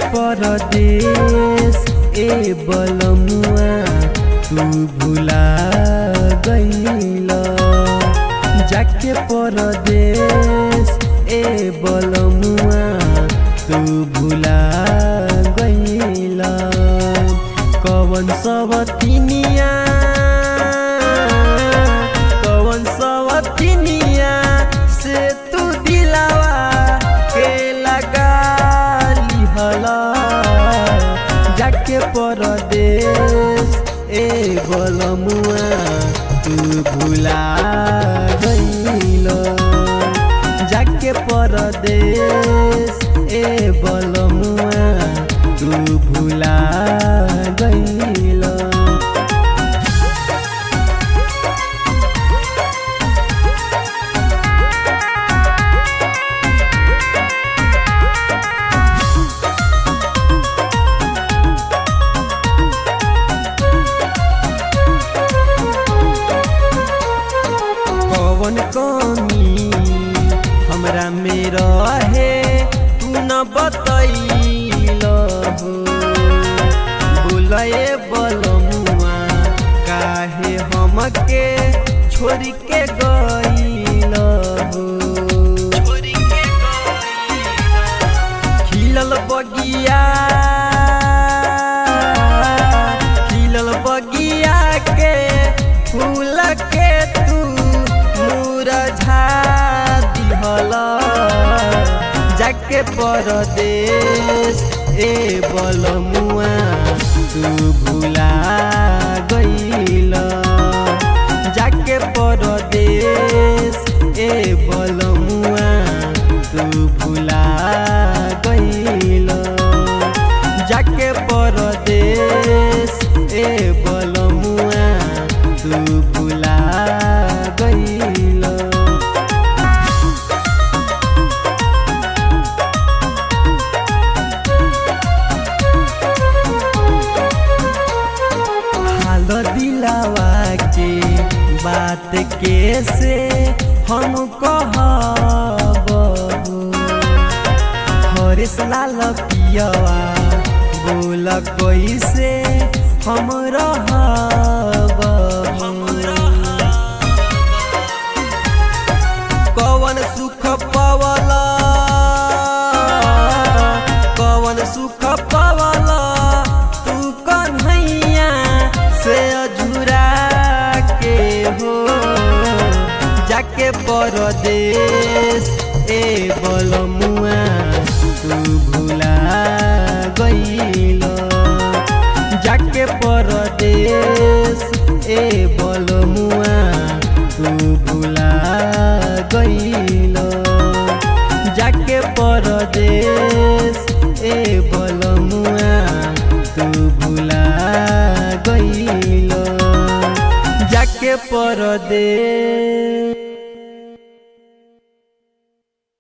परदेश ए बलमुआ तू भुला गईल जाके परदेश ए बलमुआ तू भुला गईल कवन सवतिनिया कवन सवतिनिया से तू दिलावा के लगा लिहला जाके परदेश ए बलमुआ तू भुला गईल जाके परदेश ए बलमुआ तू भुला गईल कवन कमी हमरा में रहे तू न बतैल हो बोलए बलमुआ काहे हमके छोड़ के गईल हो खिलल बगिया खिलल बगिया के फूल के तू मुरझा दिहल जाके परदेश ए बलमुआ तू भुला गईल जाके परदेश ए बलमुआ तू भुला गईल जाके परदेश ए बलमुआ तू भुला गईल हाल दिलावा के बात कैसे हम कहब हरेश लाल पियवा बोल कैसे हम रहब कवन सुख पवला कवन सुख पवला तू कन्हैया से अझुरा के हो जाके परदेश ए बलमुआ तू भुला गईल जाके परदेश ए बलमुआ तू भुला गईल जाके परदेश ए बलमुआ तू भुला गईल जाके परदेश